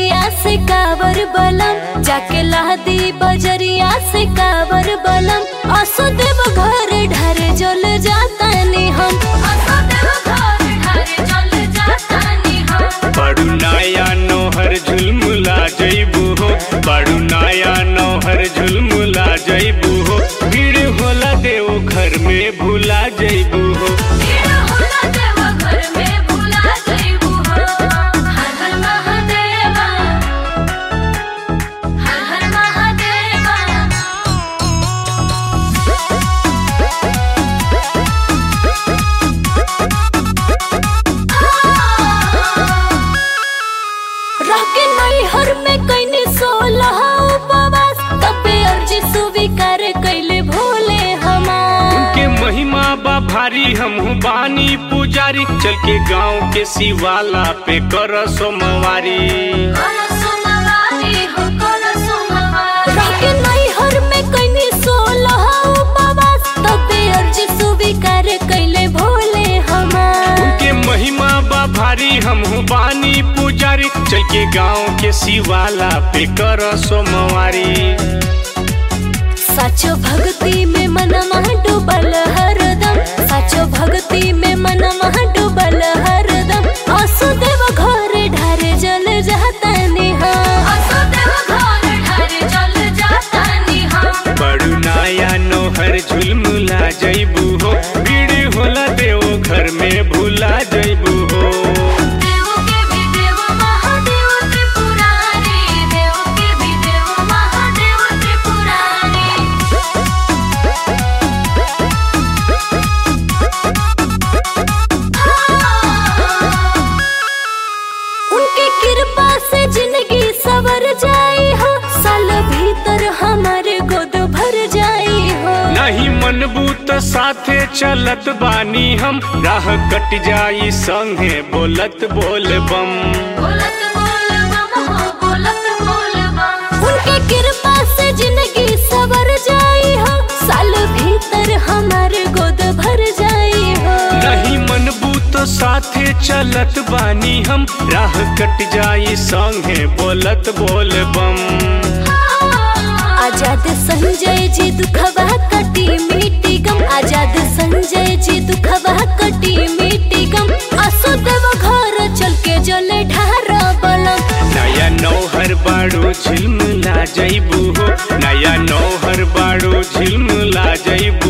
बजरिया से कावर बलम जाके लहदी बजरिया से कावर बलम असो देव घर ढारे जल जातानी हम असो देव घर ढारे जल जातानी हम बड़ू नाया नौहर झुलमुला जइबू हो बड़ू नाया नौहर झुलमुला जइबू हो भीड़ होला देव घर में भूला जइबू हो भीड़ होला देव घर में भुला जइबू हम हर हर महादेवा हर हर महादेवा रह के नैहर में कैने सोलह उपवास तबे अर्जी स्वीकार कैले भोले हमार उनके महिमा बा भारी हमहू बानी पुजारी चल के गांव के शिवाला पे कर सोमवारी रह के नैहर में कैने सोलह उपवास तबे अर्जी स्वीकार कैले भोले हमार उनके महिमा बा भारी हमहू बानी पुजारी चल के गांव के शिवाला पे कर सोमवारी साचो भक्ति में मनवा डूबल हरदम साचो भक्ति में मनवा डूबल हरदम असो देव घर ढारे जल जातानी हम असो देव घर ढारे जल जातानी हम बड़ू नाया नोहर झुलमुला जइबू हो भीड़ होला देव घर में भूला जइबू हो देव के भी देव महादेव त्रिपुरारी देव के भी देव महादेव त्रिपुरारी उनके कृपा से जिंदगी सवर जाई हो साल भीतर हमारे गोद भर जाई हो नहीं मनबू त साथे चलत बानी हम राह कट जाई संगे बोलत बोल बम बोलत बोल बम हो बोलत बोल बम उनके कृपा से जिंदगी सवर जाई हो साल भीतर हमारे गोद भर जाई हो नहीं मनबू तो साथे चलत बानी हम राह कट जाई संगे बोलत बोल बम आजाद संजय जी दुखवा कटी मिट्टी गम आजाद संजय जी दुखवा कटी मिट्टी गम असो देव घर चल के जले ढार बलम नया नौहर बाड़ो झिलमिला जइबू हो नया नौहर बाड़ो झिलमिला जइबू